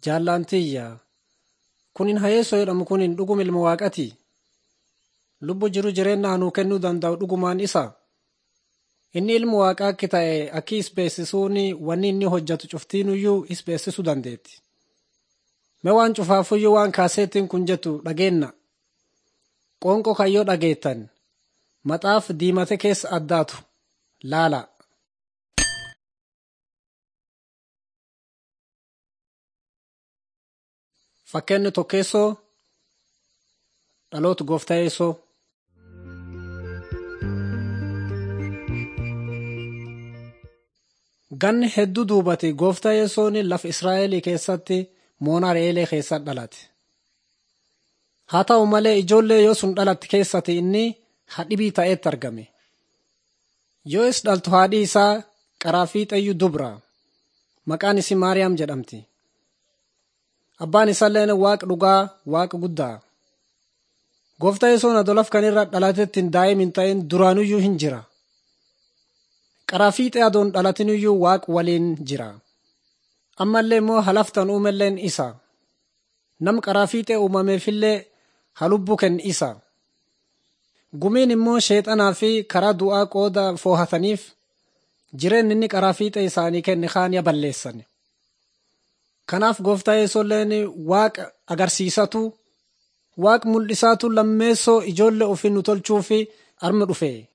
Jaallatiyya kunin hayeessoo jedhamu kunin dhuguma ilma waaqati. Lubbu jiru jireenya nuu kennuu danda'u dhugumaan isa. Inni ilma waaqaa akka ta'e akki is beeksisuun wanni inni hojjetu cuftiinuyyuu is beeksisuu dandeetti. Mee waan cufaafuyyuu waan kaaseettiin kun jettu dhageenna. Qoonqoo kayyoo dhageettan maxaaf diimate keessa addaatu laala. Fakkeenyi tokkeessoo dhaloota gooftaa yeessoo. Ganni hedduu duubate gooftaa yeessoon lafa Israa'elii keessatti moonaa re'eelee keessatti dhalate. Haa ta'u malee ijoollee yoo sun dhalatte keessatti inni hadhibii ta'etti argame. Yoo is dhaltu haadhi isaa qaraafiixeyyuu dubra. Maqaan isii Maariyaam jedhamti. Abbaan isaallee waaqa dhugaa waaqa guddaa. Gooftaa yesoon adolaf kan irra dhalatetti daa'im hin ta'in duraanuyyuu hin jira. Qaraafiixee adoon dhalatinuyyuu waaqa waliin jira. Ammallee immoo halaftan uumelleen isa. Nam qaraafiixee uumameefillee halubbuu kenni isa. Gumiin immoo sheexanaa fi karaa du'aa qooda foohataniif jireenyi inni qaraafiixee isaanii kenne kaaniya balleessan. Kanaaf gooftaa yesoolleen waaqa agarsiisatu waaqa mul'isaatu lammeessoo ijoollee ofii nu tolchuu fi arma dhufe.